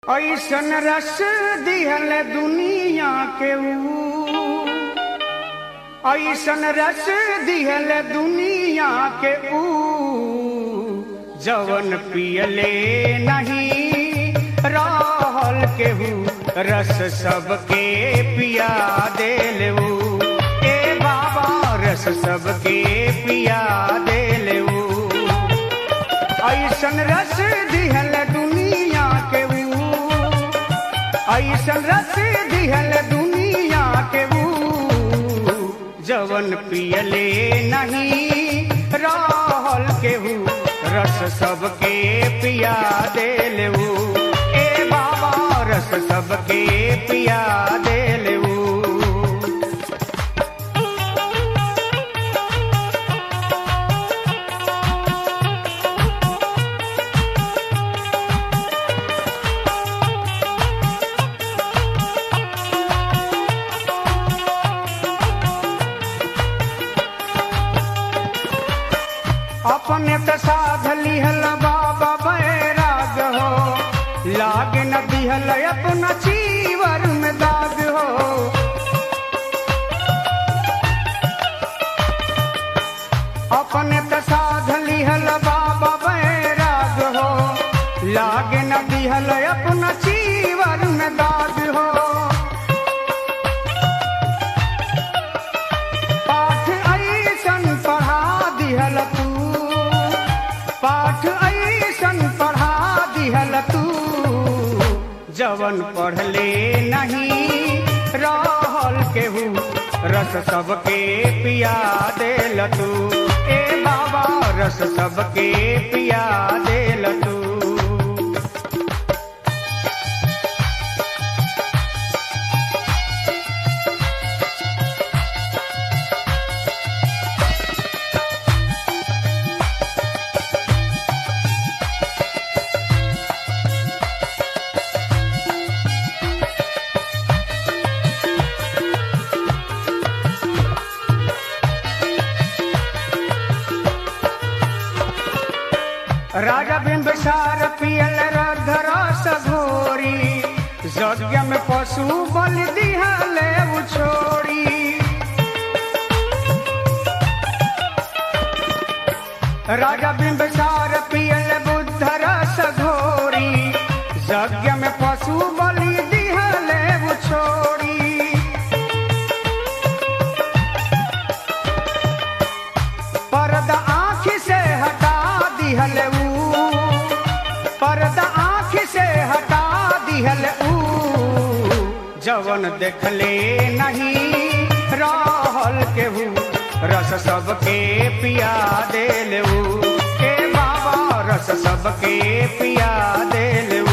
ऐसन रस दिहल दुनिया के ऊ ऐसन रस दिहल दुनिया के ऊ जवन पियले नहीं रहल केहू रस सबके पिया देलू ए बाबा रस सबके पिया देलू ऐसन रस दिहल दुनिया के ऊ ऐसन रस दिहल दुनिया के ऊ जवन पियले नहीं रहल केहू रस सबके पिया देलू ए बाबा रस सबके पिया देलू अपने त साध लिहल बाबा बैराग हो लाग न दिहल अपना चीवर में दाग हो अपने त साध लिहल बाबा बैराग हो लाग न दिहल अपना चीवर में दाग हो पाठ ऐसन पढ़ा दिहल तू पाठ ऐसन पढ़ा दिहल तू जवन पढ़ले नहीं रहल केहू रस सबके पिया देल तू ए बाबा रस सबके पिया देल तू राजा बिंबिसार पियल रस घोरी यज्ञ में पशु बल दिहले उछोड़ी राजा बिंबिसार पियल बुद्ध रस घोरी यज्ञ में पशु बलि दिहले उछोड़ी पर्दा आँख से हटा दिहल ऊ पर्दा आँख से हटा दिहल ऊ जवन देखले नहीं रहल केहू रस सबके पिया देलू के बाबा रस सबके पिया देलू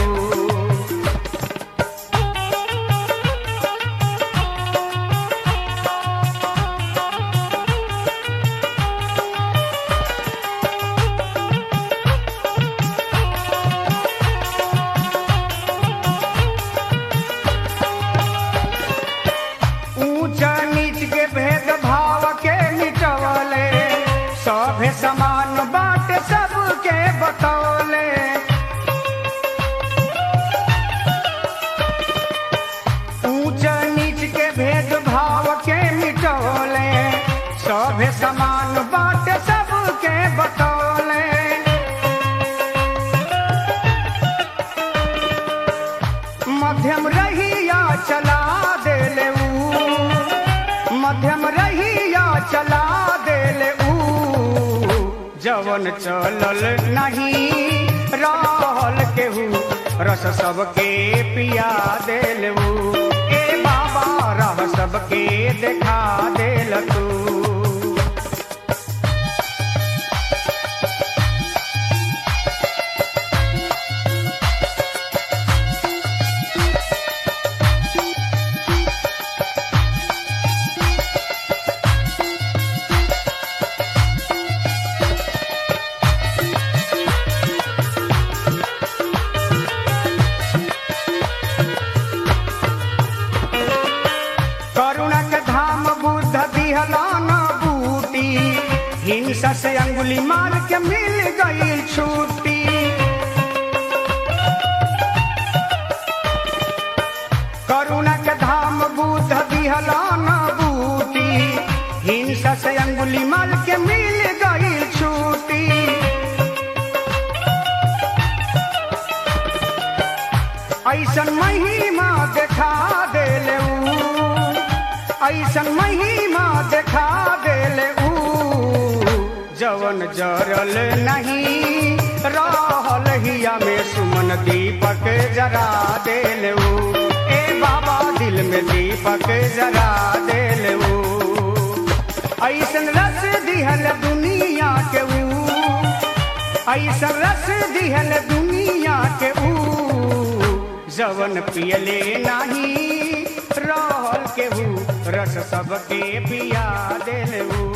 ऊंच नीच के भेद भाव के मिटवले सभे समान बाट सबके बतौले ऊंच नीच के भेद भाव के मिटवले सभे समान बाट सबके बतौले मध्यम रहिया चला देले ऊ मध्यम रहिया चला देले ऊ जवन चलल नहीं रहल केहू रस सबके पिया देलू ए बाबा रह सबके देखा देल तू करुणा के धाम बुद्ध दिहला न बूटी हिंसा से अंगुली मार के मिल गई छूटी अंगुली माल के मिल गई छूटी ऐसन महिमा देखा देले ऊ ऐसन महिमा देखा देले ऊ जवन जरल नहीं रहल हिया में सुमन दीपक जरा देले ऊ ए बाबा दिल में दीपक जरा देले ऊ ऐसन रस दिहल दुनिया के ऊ ऐसन रस दिहल दुनिया के ऊ जवन पियले नाही रहल केहू रस सबके पिया देलू